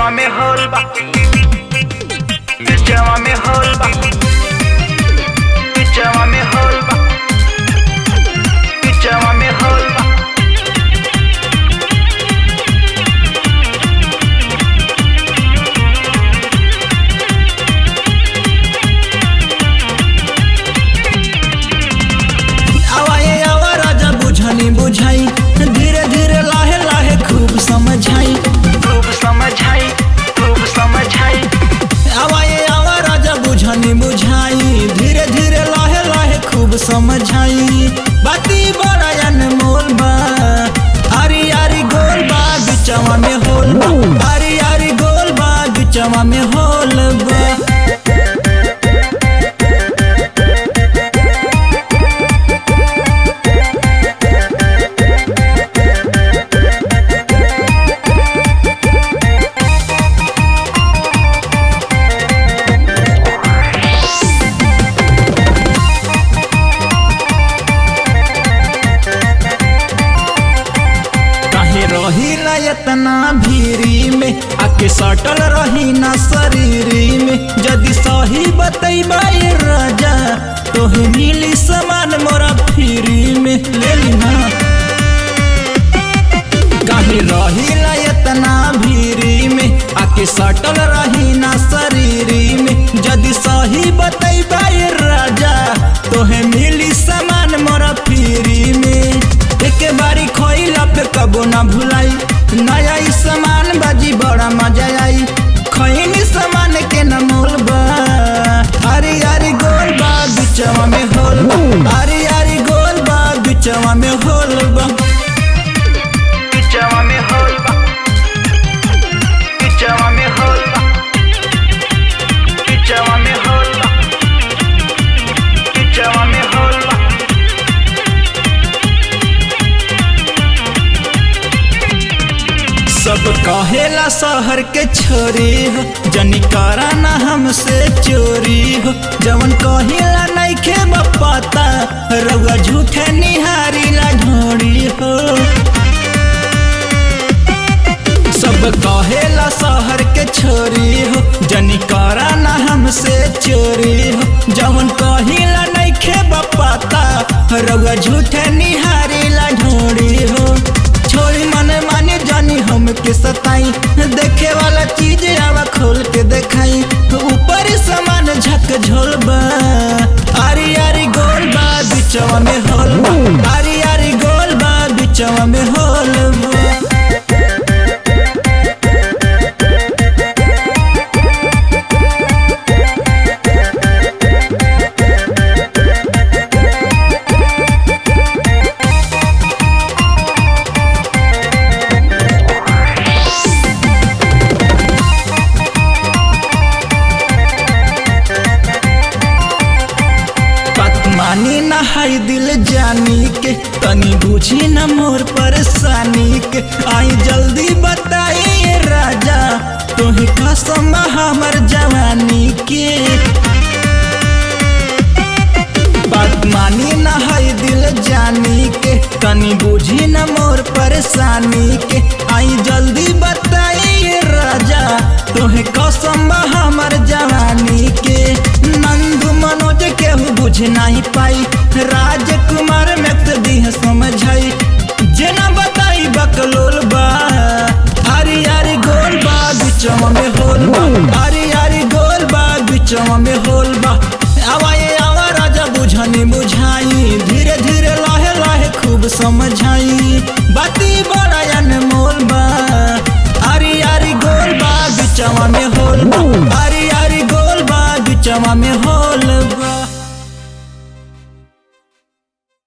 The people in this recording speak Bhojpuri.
Bichama me holba Bichama me holba Bichama me holba Bichama me holba आवाए आवा राजा बुझनी बुझाई धीरे धीरे लाहे लाहे खूब समझाई खूब समझाई खूब समझाई आवाए आवा राजा बुझनी बुझाई धीरे धीरे लाहे लाहे खूब समझाई बाती बड़ा अनमोल बा आरी आरी गोल बा बिचवा में होल बा आरी आरी गोल बा बिचवा में होल बा काहे रही ना इतना भीरी में आके सटल रही ना शरीरी में यदि सही बतैबा ये राजा तोहे मिली सामान मोरा फ्री में ले ली ना काहे रही ना इतना भीरी में आके सटल रही ना शरीरी में यदि सही बतैबा ये राजा तोहे मिली सामान मोरा फ्री में एक बारी खोइला पे कबो ना भुलाई नया ई सामान बाजी बड़ा मजा आई खैनी सामान के न मोल बा अरे यारी गोल बा बिचवा में होल बा अरे यारी गोल बा बिचवा में होल बा Bichama me holba Bichama me holba Bichama me holba Bichama me holba सब कहेला शहर के छोरी हो जनी करा ना हमसे चोरी हो जवन कहिला नइखे पता रउआ झूठे निहारी ला ढोरी हो सब कहेला शहर के छोरी हो जनी करा ना हमसे चोरी हो जवन कहिला नइखे पता रउआ झूठे निहारी ला ढोरी हो छोड़ी मने माने जानी हमके सताई देखे वाला चीज आवा खोल के देखाई ऊपर समान झक झोल बा आरी आरी गोल बा बिचवा में होल बा आरी आरी गोल बा बिचवा में होल बा बात मानी ना हाय दिल जानी के तनी बुझी न मोर परेशानी के आई जल्दी बताई ये राजा तोही कसम हमर जवानी के बात मानी ना हाय दिल जानी के तनी बुझी न मोर परेशानी के आई जल्दी बताई ये राजा तोहे कसम हमर जवानी के नंदू मनोज केहू बुझ नहीं पाई राजकुमार में तो दीह समझाई जेना बताई बकलोल बा आरी आरी गोल बा बिचवा में होल बा आरी आरी गोल बा बिचवा में होल बा आवाए आवा राजा बुझनी बुझाई धीरे धीरे लाहे लाहे खूब समझाई बाती बड़ा अनमोल बा आरी आरी गोल बा बिचवा में